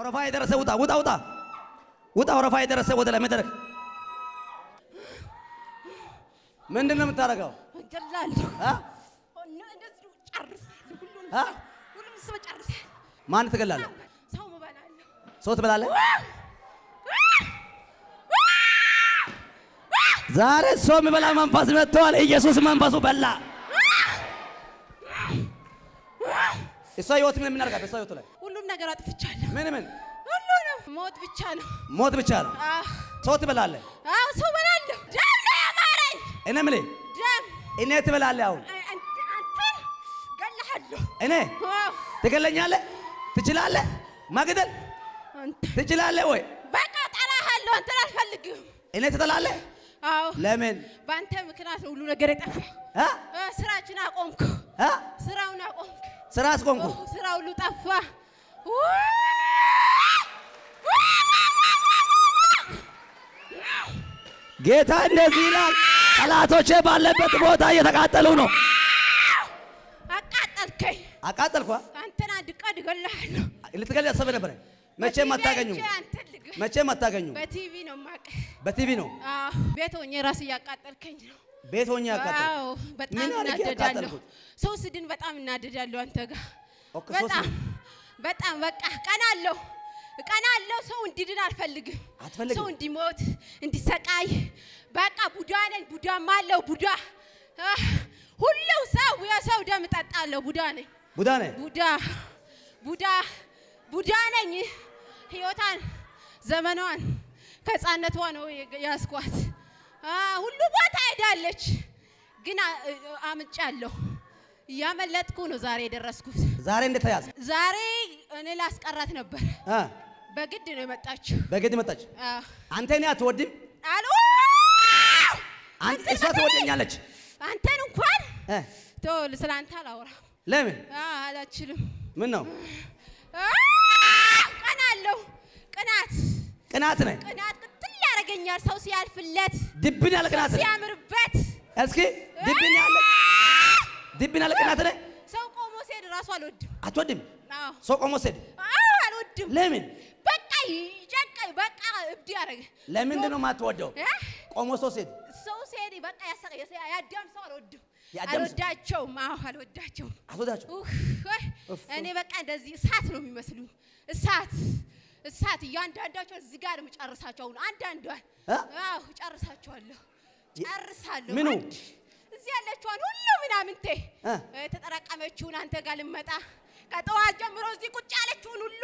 ወረፋ የደረሰ ውጣ ውጣ ውጣ ውጣ ወረፋ የደረሰ ወደ ላይ መድረክ ምንድን ነው የምታደርገው? እገላለሁ። አ? እንደዚሁ ጨርሳለሁ። ሁሉንም አ? ሰው ሁሉንም ሰው ጨርሳለሁ። ማን ትገላለህ? ሰው እበላለሁ። ሰው ትበላለህ? ዛሬ ሰው የሚበላ መንፈስ መጥተዋል። ኢየሱስ መንፈሱ በላ። እሷ ህይወት ምን የምናደርጋት? እሷ ህይወቱ ላይ ሁሉም ነገር አጥፍቻለሁ። ምን ምን ሁሉንም ሞት ብቻ ነው። ሞት ብቻ ነው። አዎ ሰው ትበላለህ። አዎ፣ ሰው እበላለሁ። ደም ነው ያማረኝ። እኔ የምልህ ደም እኔ ትበላለህ። አሁን አይ፣ አንተ አንተን እገልሃለሁ። እኔ አዎ፣ ትገለኛለህ? ትችላለህ? ማግደል አንተ ትችላለህ ወይ? በቃ እጠላሃለሁ። አንተን አልፈልግም። እኔ ትጠላለህ? አዎ ለምን በአንተ ምክንያት ነው ሁሉ ነገር የጠፋ። አ? አ፣ ስራችን አቆምኩ። አ? ስራውን አቆምኩ። ስራ አስቆምኩ። ኦ፣ ስራ ሁሉ ጠፋ። ጌታ እንደዚህ ይላል፣ ጠላቶቼ ባለበት ቦታ እየተቃጠሉ ነው። አቃጠልከኝ። አቃጠልኳ። አንተን አንድ ቀን እገልሃለሁ። ልትገል ያሰበ ነበረ። መቼም አታገኙ፣ በቲቪ አይቼ አንተን ልገ- መቼም አታገኙ። በቲቪ ነው የማውቅህ። በቲቪ ነው አዎ፣ ቤት ሆኜ ራስ እያቃጠልከኝ ነው። ቤት ሆኜ ያቃጠል አዎ፣ በጣም ምን አድርጌ እናደዳለሁ። ያቃጠልኩት? ሰው ስድን በጣም እናደዳለሁ አንተ ጋር ኦኬ፣ ሰው በጣም ስድን? በጣም በቃ ቀናለሁ ቀናለሁ። ሰው እንዲድን አልፈልግም። አትፈልግም? ሰው እንዲሞት እንዲሰቃይ በቃ ቡዳ ነኝ። ቡዳም አለው ቡዳ አህ፣ ሁሉም ሰው የሰው ደም እጠጣለሁ። ቡዳ ነኝ። ቡዳ ነህ። ቡዳ ቡዳ ቡዳ ነኝ። ህይወቷን ዘመኗን ከህፃነቷ ነው ያስኳት። ሁሉ ቦታ ሄዳለች፣ ግን አ- አምጫለሁ። እያመለጥኩ ነው ዛሬ የደረስኩት። ዛሬ እንዴት ተያዘ? ዛሬ እኔ ላስቀራት ነበር፣ አ? በግድ ነው የመጣችው። በግድ መጣች። አዎ። አንተ እኔ አትወድም፣ አሉ አንተ እሷ ትወደኛለች። አንተን እንኳን እ? ተው፣ ስለ አንተ አላወራም። ለምን? አዎ፣ አላችልም። ምን ነው ቀናለሁ። ቅናት ቅናት ነህ። ቅናት ቅጥል ያደርገኛል። ሰው ሲያልፍለት ድብን ያለ ቅናት ነህ። ሲያምርበት እስኪ ድብን ያለ ድብን ያለ ቅናት ነህ። ሰው ቆሞ ሲሄድ እራሱ አልወድም። አትወድም። አዎ ሰው ቆሞ ሲሄድ አዎ፣ አልወድም። ለምን? በቃ ይጨቀኝ፣ በቃ እብድ ያደረገ ለምንድን ነው የማትወደው? እ? ቆሞ ሰው ሲሄድ ሰው ሲሄድ በቃ ያሰቀ ያዳም ሰው አልወድም። የአዳም ሰው? አልወዳቸውም። አዎ አልወዳቸውም። አትወዳቸው። ኡፍ፣ ወይ፣ እፍ። እኔ በቃ እንደዚህ እሳት ነው የሚመስሉኝ። እሳት እሳት፣ እያንዳንዳቸው እዚህ ጋር የምጨርሳቸው አሁን አንዳንዷን እ? አዎ እጨርሳቸዋለሁ፣ ጨርሳለሁ። ምኑ? አንድ እዚህ ያለችዋን ሁሉ ምናምንቴ እ? የተጠራቀመችውን አንተ ጋር ልመጣ ከጠዋት ጀምሮ እዚህ ቁጭ ያለችውን ሁሉ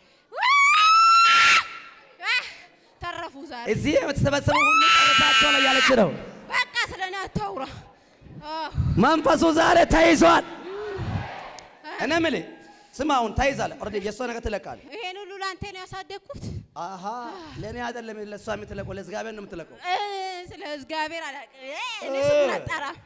እ፣ ተረፉ ዛሬ። እዚህ የምትሰበሰቡ ሁሉ ጨርሳቸው ላይ ያለች ነው። በቃ ስለ እኔ አታውራ። አዎ፣ መንፈሱ ዛሬ ተይዟል። እኔ የምልህ ስማ፣ አሁን ተይዛለህ። ኦልሬዲ የእሷ ነገር ትለቃለህ። ይሄን ሁሉ ለአንተ ነው ያሳደግኩት። አሀ ለእኔ አይደለም ለእሷ የምትለቀው ለእግዚአብሔር ነው የምትለቀው። እ፣ ስለ እግዚአብሔር አላውቅም። እ፣ እኔ ስሙን አልጠራም።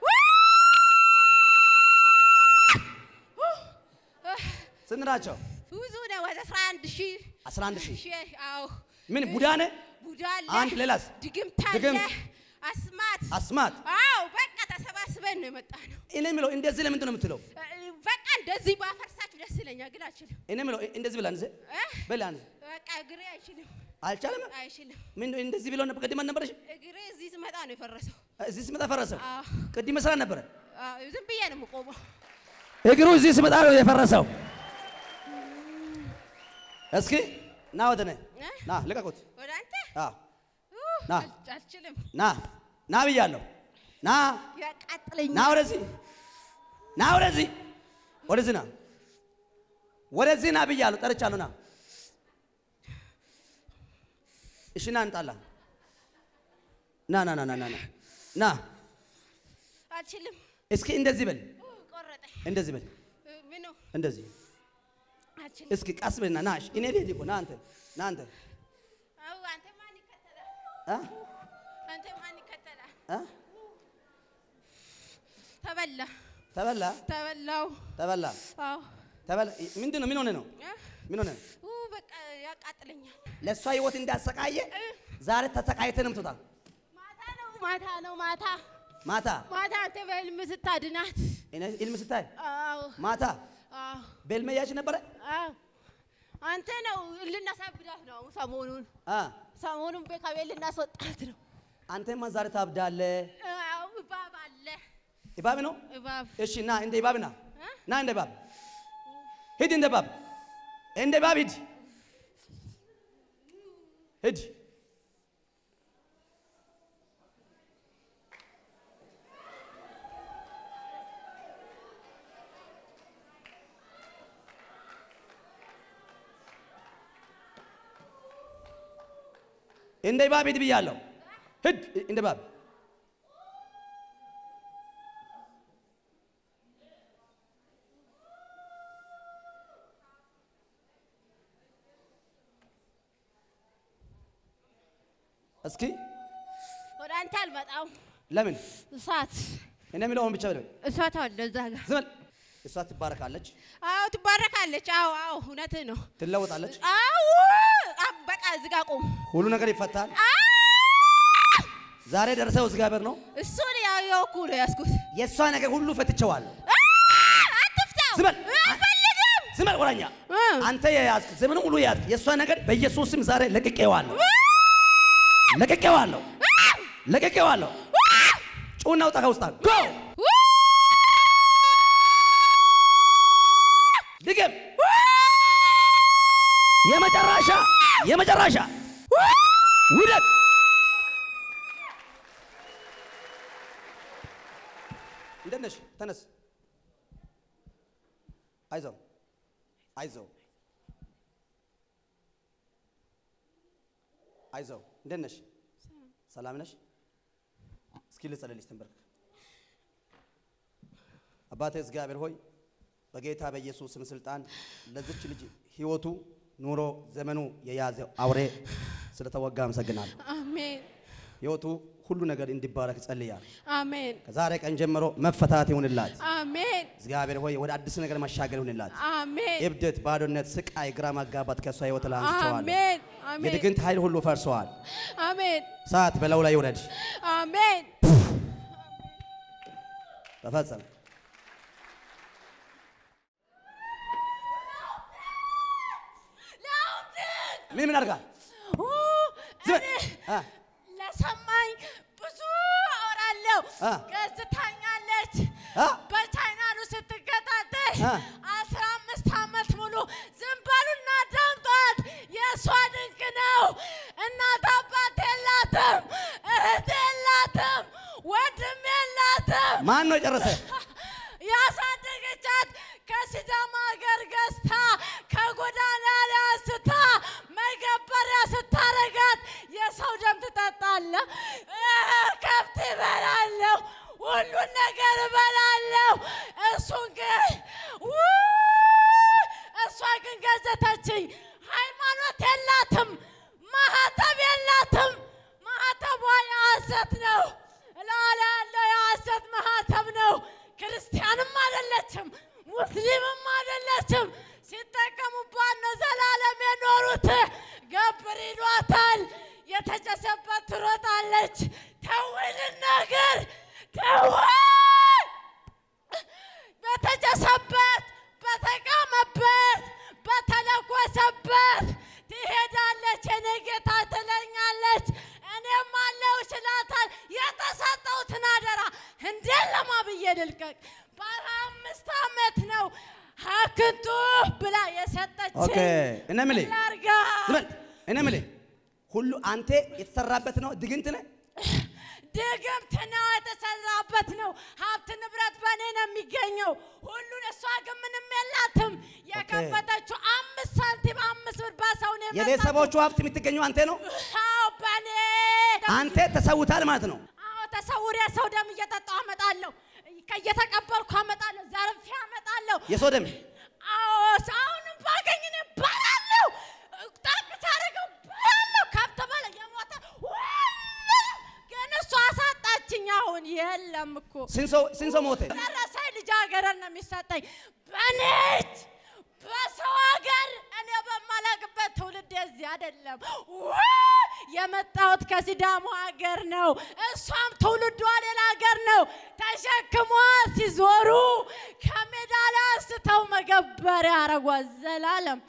ስንት ናቸው? ብዙ ነው። ወደ አስራ አንድ ሺህ 11 ሺህ ሺህ አዎ። ምን ቡዳ ነህ? ቡዳ አለ፣ አንድ ሌላስ? ድግምት አለ፣ ድግምት። አስማት። አስማት አዎ በቃ ተሰባስበን ነው የመጣ ነው። እኔ የምለው እንደዚህ ለምንድን ነው የምትለው? እ፣ በቃ እንደዚህ ባፈርሳችሁ ደስ ይለኛል፣ ግን አልችልም። እኔ የምለው እንደዚህ ብላ አንዘ እ፣ በላ አንዘ በቃ እግሬ አይችልም፣ አልቻለም። አይችልም። ምን እንደዚህ ብለው ነበር ቅድም አልነበረሽ? እግሬ እዚህ ስመጣ ነው የፈረሰው። እዚህ ስመጣ ፈረሰው። አዎ፣ ቅድም መስራት ነበረ። አዎ፣ ዝም ብዬ ነው የምቆመው። እግሩ እዚህ ስመጣ ነው የፈረሰው። እስኪ ና ወደ እኔ እ? ና ልቀቁት። ወደ አንተ አዎ ኡ፣ ና። አል- አልችልም፣ ና ና ብያለሁ። ና ያቃጥለኛል። ና ወደዚህ ና ወደዚህ ወደዚህ ና ወደዚህ ና ብያለሁ። ጠርቻለሁ። ና እሺ ና እንጣላ ና ና ና ና ና ና ና አልችልም። እስኪ እንደዚህ በል ኡ፣ ቆረጠኝ። እንደዚህ በል እ፣ ምኑ እንደዚህ አልችልም። እስኪ ቀስ በልና ና እሺ እኔ ልሂድ እኮ ና አንተ ና አንተ አዎ፣ አንተ ማን ይከተላል? አ አንተ ማን ይከተላል? አ ተበላ ተበላ ተበላው። ተበላ አዎ ተበላ ምንድን ነው ምን ሆነ ነው እ፣ ምን ሆነ ነው ኡ፣ በቃ ያቃጥለኛል። ለእሷ ህይወት እንዳሰቃየ ዛሬ ተሰቃይተህ ነው የምትወጣ ማታ ነው ማታ ነው ማታ ማታ ማታ አንተ በህልም ስታድናት። እኔ ኢልም ስታይ አዎ ማታ አዎ ቤልመያች ነበረ አዎ አንተ ነው ልናሳብዳት ነው ሰሞኑን አ ሰሞኑን ቤ- ከቤት ልናስወጣት ነው። አንተማ ዛሬ ታብዳለህ። አዎ እባብ አለ እባብ ነው። እባብ እሺ ና እንደ እባብ ና እ? ና እንደ እባብ ሂድ፣ እንደ እባብ እንደ እባብ ሂድ ሂድ። እንደ እባብ ሂድ ብያለሁ። ሂድ እንደ እባብ እስኪ ወደ አንተ አልመጣም። ለምን እሳት እኔ የምለውን ብቻ በል። እሳት አለ እዛ ጋር። ዝም በል። እሷ ትባረካለች፣ አዎ ትባረካለች። አዎ አዎ እውነትህ ነው። ትለወጣለች፣ አዎ አ- በቃ እዚህ ጋር ቁም። ሁሉ ነገር ይፈታል። አ! ዛሬ ደርሰው እግዚአብሔር ነው እሱን ያው የወኩ ነው ያዝኩት። የእሷ ነገር ሁሉ ፈትቼዋለሁ። አ! አትፍታው። ዝም በል። አልፈልግም። ዝም በል ወራኛ፣ እ። አንተ የያዝክ ዘመኑ ሙሉ የያዝክ የእሷ ነገር በኢየሱስ ስም ዛሬ ለቅቄዋለሁ፣ ለቅቄዋለሁ፣ ለቅቄዋለሁ። ጩና ውጣ ከውስጥ ጎ ድገም። የመጨረሻ የመጨረሻ ውደቅ። እንደት ነሽ? ተነስ። አይዞህ አይዞህ አይዞህ። እንደት ነሽ? ሰላም ነሽ? እስኪ ልጸልልሽ። ተንበርክ። አባቴ እግዚአብሔር ሆይ በጌታ በኢየሱስ ስም ስልጣን ለዚች ልጅ ህይወቱ፣ ኑሮ፣ ዘመኑ የያዘ አውሬ ስለተወጋ አመሰግናለሁ። አሜን ህይወቱ ሁሉ ነገር እንዲባረክ ጸልያለሁ። አሜን ከዛሬ ቀን ጀምሮ መፈታት ይሁንላት። አሜን እግዚአብሔር ሆይ ወደ አዲስ ነገር መሻገር ይሁንላት። አሜን እብደት፣ ባዶነት፣ ስቃይ፣ ግራ ማጋባት ከእሷ ህይወት ላይ አንስተዋል። አሜን አሜን የድግምት ኃይል ሁሉ ፈርሰዋል። አሜን ሰዓት በለው ላይ ይውረድ። አሜን ተፈጸመ። ምን ምን አድርጋል? ኡ፣ ዝም እኔ አ ለሰማኝ ብዙ አወራለሁ። አ ገዝታኛለች አ በቻይናሉ ስትከታተል አ አስራ አምስት ዓመት ሙሉ ዝም በሉና ዳምጧት። የእሷ ድንቅ ነው። እናት አባት የላትም፣ እህት የላትም፣ ወንድም የላትም። ማን ነው የጨረሰ? ያሳደገቻት ከሲዳማ ሀገር ገዝታ ከጎዳና ላይ አንስታ መገበሪያ ስታረጋት የሰው ደም ትጠጣለህ፣ ከብት እበላለሁ፣ ሁሉን ነገር እበላለሁ። እሱን ግን ውይ፣ እሷ ግን ገዘተችኝ። ሃይማኖት የላትም፣ ማህተብ የላትም። ማህተቧ የሐሰት ነው። ላላ ያለው የሐሰት ማህተብ ነው። ክርስቲያንም አይደለችም፣ ሙስሊምም አይደለችም። ሲጠቀሙባት ነው ዘላለም የኖሩት። ገብር ይሏታል። የተጨሰበት ትሮጣለች። ተውይ ልናገር፣ ተውይ በተጨሰበት በተቃመበት በተለኮሰበት ትሄዳለች። የኔ ጌታ ትለኛለች፣ እኔም አለው እችላታል። የተሰጠውትን አደራ እንዴት ለማ ብዬ ልልቀቅ? በአስራ አምስት ዓመት ነው ሀክንቱ ብላ የሰጠችኝ። ኦኬ እኔ የምልህ ላርጋ ዝም በል። እኔ የምልህ ሁሉ አንተ የተሰራበት ነው ድግምት ነህ። ድግምት ነው የተሰራበት ነው። ሀብት ንብረት በእኔ ነው የሚገኘው ሁሉን። እሷ ግን ምንም የላትም። የከፈተችው አምስት ሳንቲም አምስት ብር በሰው ነው የመጣችው። የቤተሰቦቹ ሀብት የምትገኘው አንተ ነው። አዎ በእኔ አንተ ተሰውታል ማለት ነው። አዎ ተሰውሬ ሰው ደም እየጠጣሁ አመጣለሁ፣ እየተቀበልኩ አመጣለሁ፣ ዘርፌ አመጣለሁ። የሰው ደም አዎ አሁንም ባገኝ እኔ እበላለሁ። ጠብ ታደርገው እበላለሁ። ከብት በላ የሞተ ሁሉ ግን እሷ አሳጣችኝ። አሁን የለም እኮ ስንት ሰው ስንት ሰው ሞተ? ደረሰኝ ልጃገረድ ነው የሚሰጠኝ በኔ እጅ በሰው ሀገር እኔ በማላቅበት ትውልድ እዚህ አይደለም። ውይ! የመጣሁት ከሲዳሞ ሀገር ነው። እሷም ትውልዷ ሌላ ሀገር ነው። ተሸክሟ ሲዞሩ ከሜዳ ላይ አንስተው መገበሪያ አረጓት። ዘላለም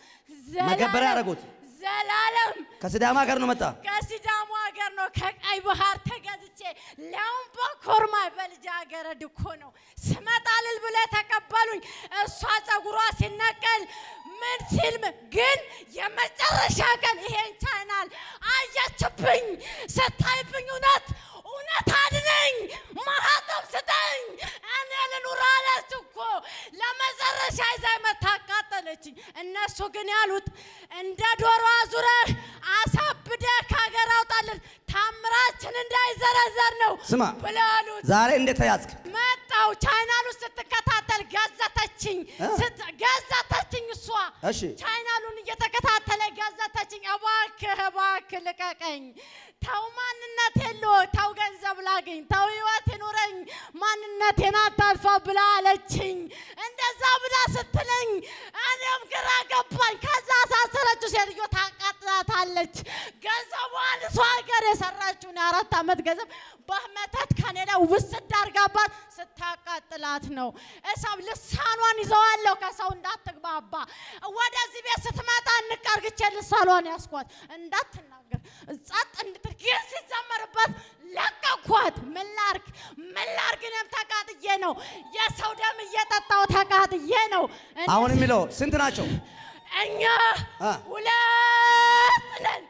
መገበሪያ ያደረጉት ዘላለም ከሲዳማ ሀገር ነው መጣ። ከሲዳሙ ሀገር ነው ከቀይ ባህር ተገዝቼ ሊያውም በኮርማ በልጅ ሀገረድ እኮ ነው ስመጣ እልል ብለው ተቀበሉኝ። እሷ ጸጉሯ ሲነቀል ምን ሲል ምን- ግን የመጨረሻ ቀን ይሄን ቻናል አየችብኝ። ስታይብኝ እውነት እውነት አድነኝ፣ ማህተም ስጠኝ፣ እኔ ልኑር አለች እኮ ለመጨረሻ ይዛ መታ አቃጠለችኝ። እነሱ ግን ያሉት እንደ ዶሮ አዙረህ አሳብደህ ከሀገር አውጣልን ታምራችን እንዳይዘረዘር ነው ስማ ብለው አሉት። ዛሬ እንዴት ተያዝክ? መጣው ቻይናሉ ስትከታተል ገዘተችኝ፣ እ? ስት- ገዘተችኝ እሷ እሺ ቻይናሉን እየተከታተለ ገዘተችኝ። እባክህ እባክህ ልቀቀኝ፣ ተው ማንነት የለ ተው ገንዘብ ላገኝ፣ ተው ህይወት ይኑረኝ፣ ማንነቴን አታልፋ ብላ አለችኝ። እንደዛ ብላ ስትለኝ እኔም ግራ ገባኝ። ከዛ አሳሰረችው ሴትዮ ታቃጥላታለች። ገንዘቧን እሷ ሀገር የሰራችውን የአራት ዓመት ገንዘብ በመተት ከኔ ላይ ውስድ አድርጋባት ስታቃጥላት ነው። እሰብ ልሳኗን ይዘዋለሁ ከሰው እንዳትግባባ። ወደዚህ ቤት ስትመጣ እንቀርግቼ ልሳኗን ያስኳት እንዳትናገር ጸጥ እንድትል ግን ሲዘመርበት ለቀኳት። ምን ላርግ ምን ላርግ? እኔም ተቃጥዬ ነው የሰው ደም እየጠጣው ተቃጥዬ ነው። እኔ አሁን የሚለው ስንት ናቸው? እኛ አ። ሁለት ነን፣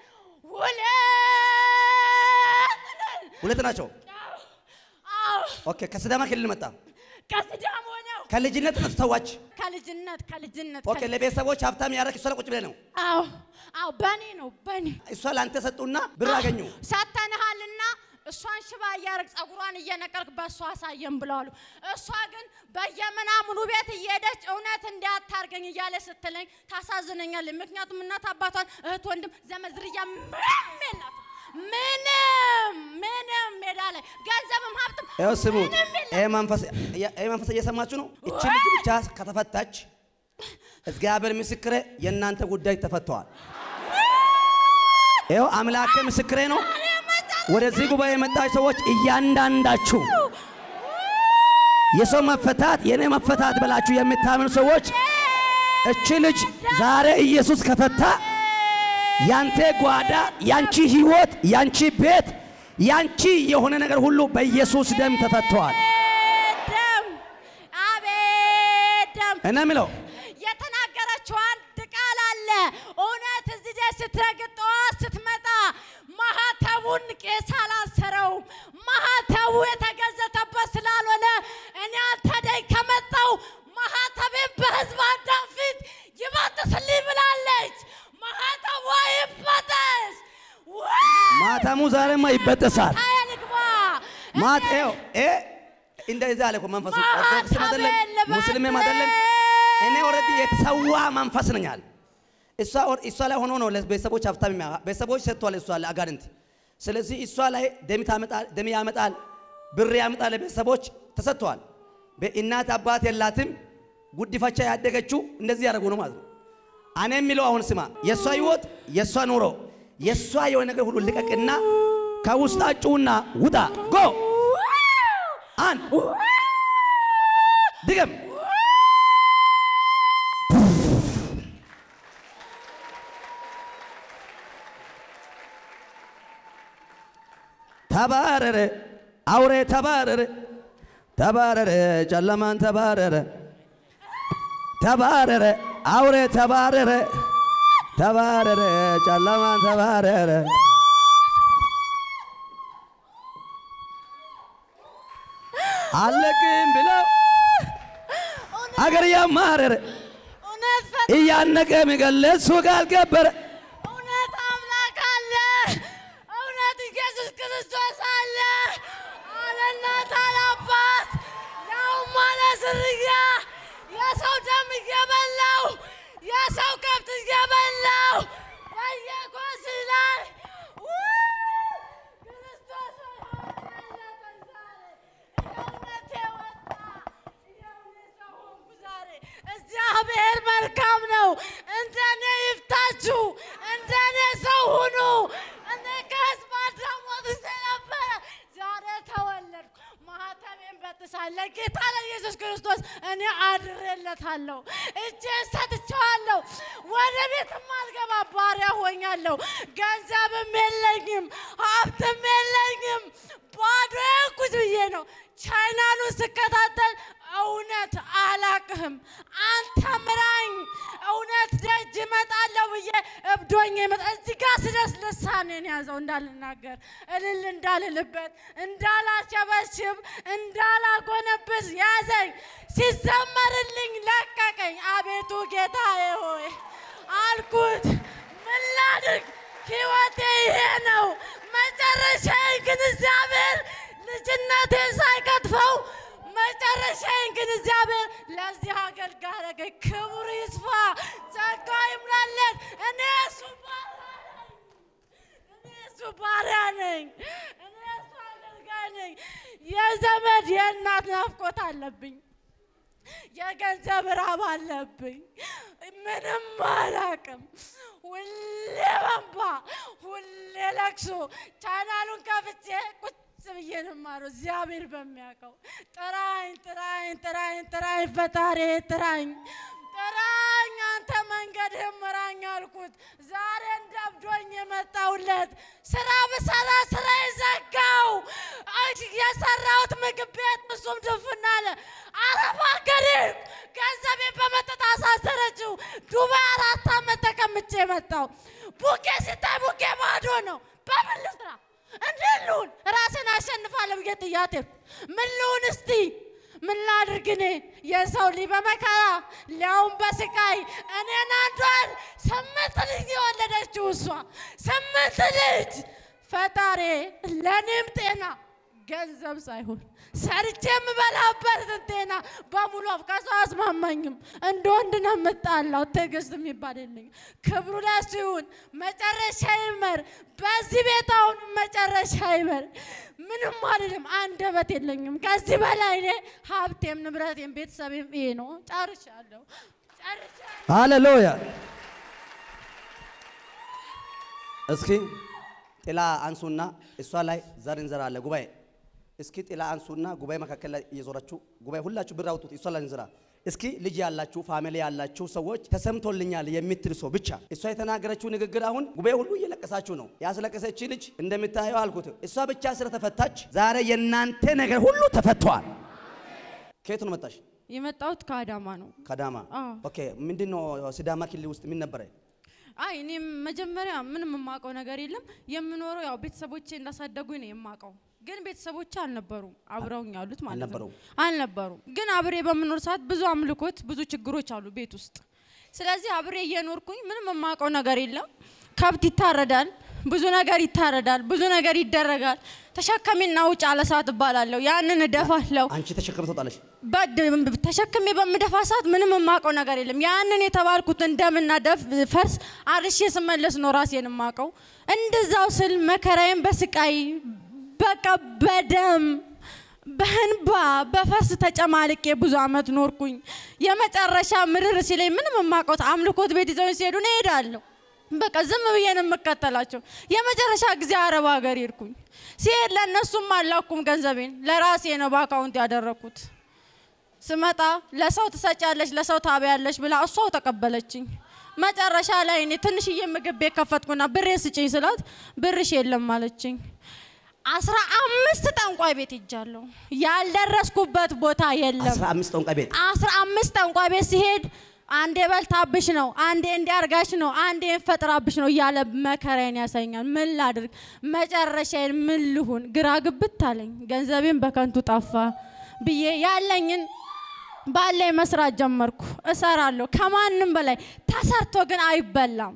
ሁለት ነን። ሁለት ናቸው። አዎ ኦኬ ከሲዳማ ክልል መጣ። ከሲዳሞ ነው። ከልጅነት ነው ተሰዋች። ከልጅነት ከልጅነት ኦኬ ለቤተሰቦች ሀብታም ያደረግ እሷ ላይ ቁጭ ብለህ ነው። አዎ አዎ በኔ ነው በኔ እሷ ለአንተ ሰጡና ብር አገኙ። ሰተንሃልና እሷን ሽባ እያደረግ ጸጉሯን እየነቀልክ በእሷ አሳየን ብለዋሉ። እሷ ግን በየምናምኑ ቤት እየሄደች እውነት እንዲያታርገኝ እያለ ስትለኝ ታሳዝነኛለች። ምክንያቱም እናት አባቷን፣ እህት፣ ወንድም፣ ዘመድ፣ ዝርያ ምንም የላትም። ምንም ምንም ሜዳ ላይ ገንዘብም ሀብትም ይኸው ስሙት። ምንም የላትም። ይሄ መንፈስ ይሄ መንፈስ እየሰማችሁ ነው። እቺ ልጅ ብቻ ከተፈታች እግዚአብሔር ምስክሬ የእናንተ ጉዳይ ተፈተዋል። ይኸው አምላኬ ምስክሬ ነው። ወደዚህ ጉባኤ የመጣችሁ ሰዎች እያንዳንዳችሁ የሰው መፈታት የኔ መፈታት ብላችሁ የምታምኑ ሰዎች እቺ ልጅ ዛሬ ኢየሱስ ከፈታ ያንተ ጓዳ፣ ያንቺ ህይወት፣ ያንቺ ቤት፣ ያንቺ የሆነ ነገር ሁሉ በኢየሱስ ደም ተፈተዋል። ደም አቤት ደም እና የሚለው የተናገረችው አንድ ቃል አለ። እውነት እዚህ ደስ ስትረግጥ ጠዋት ስትመጣ ማህተቡን ቄስ አላሰረውም። ማህተቡ የተገዘተበት ስላልሆነ እኔ አንተ ደኝ ከመጣው ማህተቤን በህዝብ አዳም ፊት ይበጥስልኝ ብላለች። ማህተቧ ይበጠስ። ማታሙ ዛሬማ ይበጠሳል። ታየልግባ ማት ይኸው ይሄ እንደዚህ አለ እኮ መንፈሱ ኦርቶዶክስም አይደለም ሙስሊምም አይደለም። እኔ ኦልሬዲ የተሰዋ መንፈስ ነኝ አለ። እሷ ኦር- እሷ ላይ ሆኖ ነው ለቤተሰቦች ሀብታም የሚያ- ቤተሰቦች ሰጥቷል። እሷ ላይ አጋንንት። ስለዚህ እሷ ላይ ደም ታመጣል፣ ደም ያመጣል፣ ብር ያመጣል። ለቤተሰቦች ተሰጥቷል። በእናት አባት የላትም። ጉዲፈቻ ያደገችው እንደዚህ ያደረጉ ነው ማለት ነው። እኔ የሚለው አሁን ስማ፣ የእሷ ህይወት፣ የእሷ ኑሮ፣ የእሷ የሆነ ነገር ሁሉ ልቀቅና ከውስጣችሁና ውጣ ጎ አንድ ድገም ተባረረ አውሬ ተባረረ ተባረረ ጨለማን ተባረረ ተባረረ አውሬ ተባረረ ተባረረ ጨለማን ተባረረ አለቅም ብለው አገር ያማረረ እውነት ፈ እያነቀ የሚገለ እሱ ጋር ገበረ እውነት አምላክ አለ። እውነት ኢየሱስ ክርስቶስ አለ። አለ እናት አለ አባት ያውም አለ ዝርያ የሰው ደም እየበላው የሰው ከብት እየበላው በየኮስ ላይ ክርስቶስ እውነቴ ወጣ። የእውነት ሰው ሆንኩ ዛሬ። እግዚአብሔር መልካም ነው። እንደኔ ይፍታችሁ፣ እንደኔ ሰው ሁኑ። እኔ ከህዝብ አዳም ወጥቼ ነበረ፣ ዛሬ ተወለድኩ። ማህተሜን በጥሳለሁ። ጌታ ለኢየሱስ ክርስቶስ እኔ አድሬለታለሁ። እጄን ሰጥቼ ትቻለሁ። ወደ ቤትም አልገባ ባሪያ ሆኛለሁ። ገንዘብም የለኝም፣ ሀብትም የለኝም። ባዶ ቁጭ ብዬ ነው ቻይናሉን ስከታተል እውነት አላቅህም፣ አንተ ምራኝ፣ እውነት ደጅ እመጣለሁ ብዬ እብዶኝ መጣ። እዚህ ጋር ስደርስ ልሳኔን ያዘው እንዳልናገር፣ እልል እንዳልልበት፣ እንዳላሸበሽብ፣ እንዳላጎነብስ ያዘኝ። ሲዘመርልኝ ለቀቀኝ። አቤቱ ጌታዬ ሆይ አልኩት፣ ምን ላድርግ? ሕይወቴ ይሄ ነው። መጨረሻዬን ግን እግዚአብሔር ልጅነቴን ሳይከትፈው መጨረሻዬን ግን እግዚአብሔር ለዚህ አገልጋይ አደረገኝ። ክብሩ ይስፋ፣ ጸጋ ይምላለት። እኔ እሱ ባሪያ ነኝ። እኔ እሱ ባሪያ ነኝ። እኔ እሱ አገልጋይ ነኝ። የዘመድ የእናት ናፍቆት አለብኝ። የገንዘብ ራብ አለብኝ። ምንም አላቅም። ሁሌ በንባ፣ ሁሌ ለቅሶ ቻናሉን ከፍቼ ቁጭ ብዬ ነው የማለው። እግዚአብሔር በሚያውቀው ጥራኝ፣ ጥራኝ፣ ጥራኝ፣ ጥራኝ፣ ፈጣሪ ጥራኝ፣ ጥራኝ፣ አንተ መንገድህን ምራኝ አልኩት። ዛሬ እንደብዶኝ የመጣሁለት ስራ ብሰራ ስራ ዘጋው። የሰራሁት ምግብ ቤት እሱም ድፍን አለ። አረብ ሀገር ሄድኩ። ገንዘቤን በመጠጥ አሳሰረችው። ዱባይ አራት ዓመት ተቀምጬ መጣሁ። ቡኬ ሲታይ ቡኬ ባዶ ነው። በምን ልስራ? እንዴት ልሁን? ራሴን አሸንፋለሁ ብዬ ጥያት ሄድኩ። ምን ልሁን እስቲ ምን ላድርግ እኔ የሰው ልጅ በመከራ ሊያውም በስቃይ እኔን አንዷን ስምንት ልጅ የወለደችው እሷ ስምንት ልጅ ፈጣሪ ለእኔም ጤና ገንዘብ ሳይሆን ሰርቼ የምበላበትን ጤና በሙሉ ከሰው አስማማኝም። እንደ ወንድ ነው የምጣላው። ትዕግስት የሚባል የለኝም። ክብሩ ለእሱ ይሁን። መጨረሻ ይመር። በዚህ ቤት አሁን መጨረሻ ይመር። ምንም አልልም። አንደበት የለኝም። ከዚህ በላይ እኔ ሀብቴም ንብረቴም ቤተሰቤም ይሄ ነው። ጨርሻለሁ፣ ጨርሻለሁ። ሃሌሉያ። እስኪ ጥላ አንሱና እሷ ላይ ዘር እንዘራለን። ጉባኤ እስኪ ጥላ አንሱና ጉባኤ መካከል ላይ እየዞራችሁ ጉባኤ ሁላችሁ ብር አውጡት። እሷ ላይ እንዝራ። እስኪ ልጅ ያላችሁ ፋሚሊ ያላችሁ ሰዎች ተሰምቶልኛል የምትል ሰው ብቻ እሷ የተናገረችው ንግግር አሁን ጉባኤ ሁሉ እየለቀሳችሁ ነው። ያስለቀሰች ልጅ እንደምታየው አልኩት። እሷ ብቻ ስለተፈታች ዛሬ የእናንተ ነገር ሁሉ ተፈቷል። ከየት ነው መጣሽ? የመጣሁት ከአዳማ ነው። ከዳማ። አዎ። ኦኬ። ምንድን ነው ሲዳማ ክልል ውስጥ ምን ነበረ? አይ እኔም መጀመሪያ ምንም የማውቀው ነገር የለም። የምኖረው ያው ቤተሰቦቼ እንዳሳደጉኝ ነው የማውቀው። ግን ቤተሰቦቼ አልነበሩም አብረውኝ ያሉት ማለት ነው። አልነበሩም? አልነበሩም። ግን አብሬ በምኖር ሰዓት ብዙ አምልኮት፣ ብዙ ችግሮች አሉ ቤት ውስጥ። ስለዚህ አብሬ እየኖርኩኝ ምንም የማውቀው ነገር የለም። ከብት ይታረዳል፣ ብዙ ነገር ይታረዳል፣ ብዙ ነገር ይደረጋል። ተሸከሚና ውጭ አለ ሰዓት እባላለሁ። ያንን እደፋለሁ። አንቺ ተሸክመ ትወጣለሽ። በድ- ተሸክሜ በምደፋ ሰዓት ምንም የማውቀው ነገር የለም። ያንን የተባልኩትን ደምና ደፍ ፈርስ አርሼ ስመለስ ነው ራሴን የማውቀው። እንደዛው ስል መከራዬን በስቃይ በቃ በደም በእንባ በፈስ ተጨማልቄ ብዙ አመት ኖርኩኝ። የመጨረሻ ምርር ሲለኝ ምንም የማውቀው አምልኮት ቤት ይዘውኝ ሲሄዱ እኔ እሄዳለሁ። በቃ ዝም ብዬ ነው የምከተላቸው። የመጨረሻ ጊዜ አረብ ሀገር ሄድኩኝ። ሲሄድ ለእነሱም አላኩም ገንዘቤን ለራሴ ነው በአካውንት ያደረግኩት። ስመጣ ለሰው ትሰጫለች ለሰው ታበያለች ብላ እሷው ተቀበለችኝ። መጨረሻ ላይ እኔ ትንሽዬ ምግብ ቤት ከፈትኩና ብሬ ስጭኝ ስላት ብርሽ የለም አለችኝ። አስራ አምስት ጠንቋይ ቤት ሄጃለሁ። ያልደረስኩበት ቦታ የለም። አስራ አምስት ጠንቋይ ቤት አስራ አምስት ጠንቋይ ቤት ሲሄድ አንዴ በልታብሽ ነው፣ አንዴ እንዲያርጋሽ ነው፣ አንዴ እንፈጥራብሽ ነው እያለ መከራዬን ያሳኛል። ምን ላድርግ? መጨረሻዬን ምን ልሁን? ግራ ግብት አለኝ። ገንዘቤን በከንቱ ጠፋ ብዬ ያለኝን ባለኝ መስራት ጀመርኩ። እሰራለሁ ከማንም በላይ ተሰርቶ ግን አይበላም።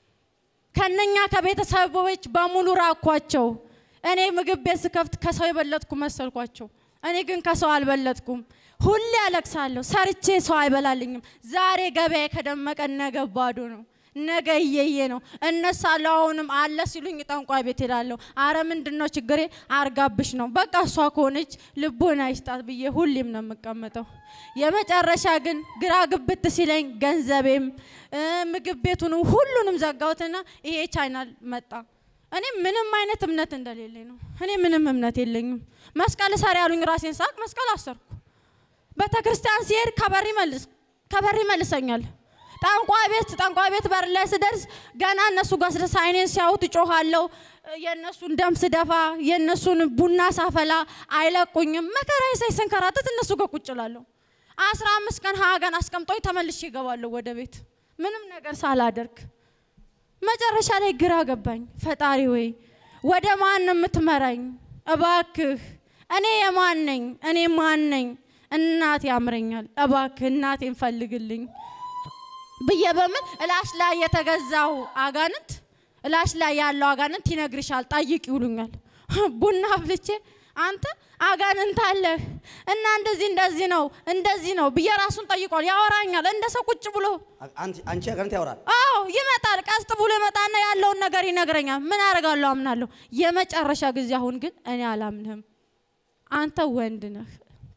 ከነኛ ከቤተሰቦች በሙሉ ራኳቸው። እኔ ምግብ ቤት ስከፍት ከሰው የበለጥኩ መሰልኳቸው። እኔ ግን ከሰው አልበለጥኩም። ሁሌ አለቅሳለሁ። ሰርቼ ሰው አይበላልኝም። ዛሬ ገበያ ከደመቀ ነገ ባዶ ነው። ነገ እየየ ነው። እነሳለሁ። አሁንም አለ ሲሉኝ ጠንቋይ ቤት ሄዳለሁ። አረ ምንድን ነው ችግሬ? አርጋብሽ ነው በቃ እሷ ከሆነች ልቦና ይስጣት ብዬ ሁሌም ነው የምቀመጠው። የመጨረሻ ግን ግራ ግብት ሲለኝ ገንዘቤም እ ምግብ ቤቱንም ሁሉንም ዘጋሁትና ይሄ ቻይናል መጣ። እኔ ምንም አይነት እምነት እንደሌለኝ ነው። እኔ ምንም እምነት የለኝም። መስቀል ሰሪ ያሉኝ ራሴን ሳቅ መስቀል አሰርኩ። ቤተ ክርስቲያን ሲሄድ ከበር ይመልስ ከበር ይመልሰኛል። ጠንቋይ ቤት ጠንቋይ ቤት በር ላይ ስደርስ ገና እነሱ ጋር ስደርስ አይኔን ሲያዩት እጮኻለሁ። የእነሱን ደም ስደፋ የእነሱን ቡና ሳፈላ አይለቁኝም። መከራዬ ሳይ ስንከራተት እነሱ ጋር ቁጭ እላለሁ። አስራ አምስት ቀን ሀያ ቀን አስቀምጦኝ ተመልሼ እገባለሁ ወደ ቤት ምንም ነገር ሳላደርግ። መጨረሻ ላይ ግራ ገባኝ። ፈጣሪ ወይ ወደ ማን ነው የምትመራኝ? እባክህ እኔ የማን ነኝ? እኔ ማን ነኝ? እናቴ ያምረኛል። እባክህ እናቴን ፈልግልኝ ብዬ በምን እላሽ ላይ የተገዛው አጋንንት እላሽ ላይ ያለው አጋንንት ይነግርሻል፣ ጠይቅ ይሉኛል። ቡና አፍልቼ አንተ አጋንንት አለህ እና እንደዚህ እንደዚህ ነው እንደዚህ ነው ብዬ ራሱን ጠይቋል። ያወራኛል እንደ ሰው ቁጭ ብሎ አንቺ አንቺ አጋንንት ያወራል። አዎ ይመጣል። ቀስት ብሎ ይመጣና ያለውን ነገር ይነግረኛል። ምን አደርጋለሁ? አምናለሁ። የመጨረሻ ጊዜ አሁን ግን እኔ አላምንህም፣ አንተ ወንድ ነህ።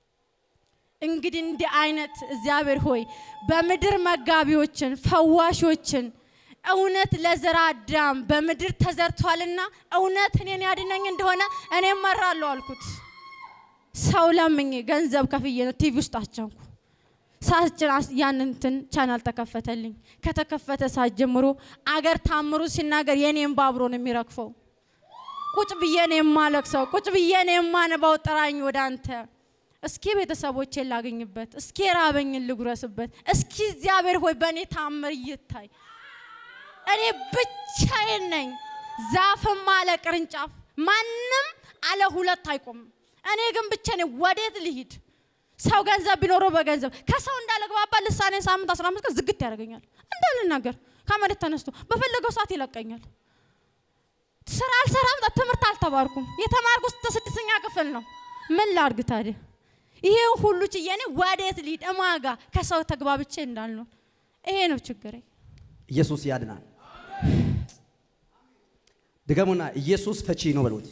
እንግዲህ እንዲህ አይነት እግዚአብሔር ሆይ በምድር መጋቢዎችን ፈዋሾችን እውነት ለዘራ አዳም በምድር ተዘርቷልና እውነት እኔን ያድነኝ እንደሆነ እኔ እመራለሁ አልኩት። ሰው ለምኜ ገንዘብ ከፍዬ ነው ቲቪ ውስጥ አቸንኩ። ሳችን ያንን እንትን ቻናል ተከፈተልኝ። ከተከፈተ ሰዓት ጀምሮ አገር ታምሩ ሲናገር የኔን ባብሮ ነው የሚረግፈው። ቁጭ ብዬ ነው የማለቅሰው። ቁጭ ብዬ ነው የማነባው። ጥራኝ ወደ አንተ እስኪ ቤተሰቦቼን ላገኝበት፣ እስኪ ራበኝን ልጉረስበት፣ እስኪ እግዚአብሔር ሆይ በእኔ ታምር ይታይ። እኔ ብቻዬን ነኝ። ዛፍም አለ ቅርንጫፍ፣ ማንም አለ ሁለት አይቆምም። እኔ ግን ብቻ ነኝ። ወዴት ልሂድ? ሰው ገንዘብ ቢኖረው በገንዘብ ከሰው እንዳለግባባ ልሳኔን ሳምንት አስራ አምስት ቀን ዝግት ያደርገኛል። እንዳልናገር ከመሬት ተነስቶ በፈለገው ሰዓት ይለቀኛል። ስራ አልሰራም፣ ትምህርት አልተማርኩም። የተማርኩት ስድስተኛ ክፍል ነው። ምን ላድርግ ታዲያ? ይሄ ሁሉ ችዬ እኔ ወዴት ልሂድ? እማጋ ከሰው ተግባብቼ እንዳልኖር ይሄ ነው ችግሬ። ኢየሱስ ያድናል። ድገሙና ኢየሱስ ፈቺ ነው በሉት።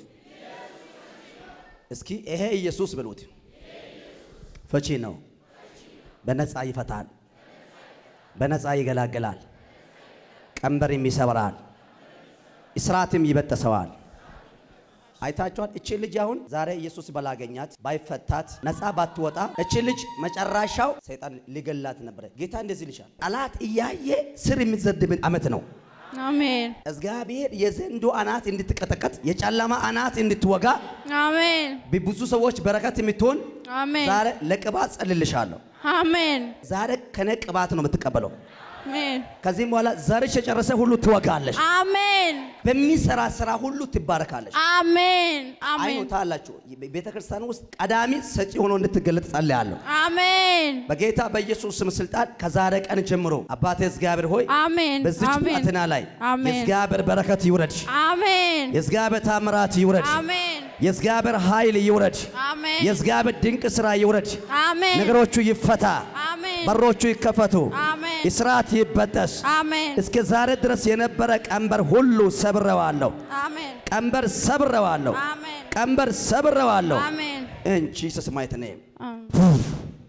እስኪ ይሄ ኢየሱስ በሉት። ፈቺ ነው። በነፃ ይፈታል፣ በነፃ ይገላግላል፣ ቀንበርም ይሰብራል፣ እስራትም ይበጠሰዋል። አይታችኋል። እቺ ልጅ አሁን ዛሬ ኢየሱስ ባላገኛት ባይፈታት ነፃ ባትወጣ እቺ ልጅ መጨረሻው ሰይጣን ሊገላት ነበረ። ጌታ እንደዚህ ይልሻል፣ ጠላት እያየ ስር የሚዘድብን ዓመት ነው። አሜን እግዚአብሔር የዘንዶ አናት እንድትቀጠቀጥ የጨለማ አናት እንድትወጋ አሜን ብዙ ሰዎች በረከት የምትሆን አሜን ዛሬ ለቅባት ጸልልሻለሁ። አሜን ዛሬ ከነ ቅባት ነው የምትቀበለው። አሜን ከዚህም በኋላ ዘርሽ የጨረሰ ሁሉ ትወጋለሽ። አሜን በሚሰራ ስራ ሁሉ ትባረካለች። አሜን አሜን አይኖታላችሁ ቤተ ክርስቲያን ውስጥ ቀዳሚ ሰጪ ሆኖ እንድትገለጥ ጸልያለሁ። አሜን በጌታ በኢየሱስ ስም ስልጣን ከዛሬ ቀን ጀምሮ አባቴ እግዚአብሔር ሆይ አሜን በዚች አሜን ብላቴና ላይ አሜን የእግዚአብሔር በረከት ይውረድ፣ አሜን የእግዚአብሔር ታምራት ይውረድ፣ አሜን የእግዚአብሔር ኃይል ይውረድ፣ አሜን የእግዚአብሔር ድንቅ ስራ ይውረድ። አሜን ነገሮቹ ይፈታ፣ አሜን በሮቹ ይከፈቱ፣ አሜን እስራት ይበጠስ። አሜን እስከ ዛሬ ድረስ የነበረ ቀንበር ሁሉ ሰብረዋለሁ። አሜን ቀንበር ሰብረዋለሁ። አሜን ቀንበር ሰብረዋለሁ። አሜን ኢን ጂሰስ ማይቲ ኔም አሜን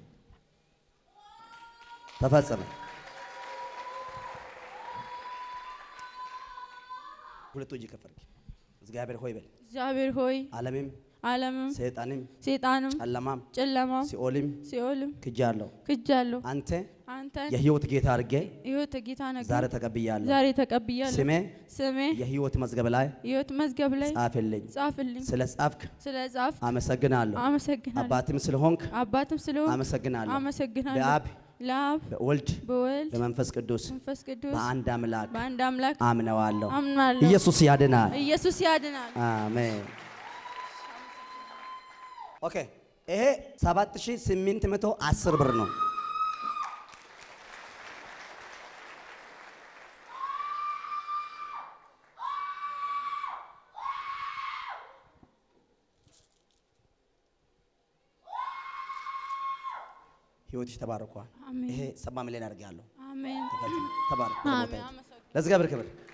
ተፈጸመ። ሁለቱ እጅ ከፈርክ እግዚአብሔር ሆይ በል እግዚአብሔር ሆይ ዓለምም ዓለምም ሰይጣንም ሰይጣንም ጨለማም ጨለማም ሲኦልም ሲኦልም ክጃለሁ። ክጃለሁ አንተ አንተን የህይወት ጌታ አድርጌ ሕይወት ጌታ ነገር ዛሬ ተቀብያለሁ። ዛሬ ተቀብያለሁ። ስሜ ስሜ የህይወት መዝገብ ላይ ሕይወት መዝገብ ላይ ጻፍልኝ። ጻፍልኝ። ስለ ጻፍክ ስለ ጻፍ አመሰግናለሁ። አመሰግናለሁ። አባትም ስለሆንክ አባትም ስለሆን አመሰግናለሁ። አመሰግናለሁ። በአብ ለአብ በወልድ በወልድ በመንፈስ ቅዱስ መንፈስ ቅዱስ በአንድ አምላክ በአንድ አምላክ አምነዋለሁ። አምናለሁ። ኢየሱስ ያድናል። ኢየሱስ ያድናል። አሜን። ኦኬ ይሄ 7810 ብር ነው። ህይወትሽ ተባርኳል። አሜን ይሄ ሰባ ሚሊዮን አድርጌያለሁ። አሜን ተባረክ። አሜን። አመሰግናለሁ። ለእግዚአብሔር ክብር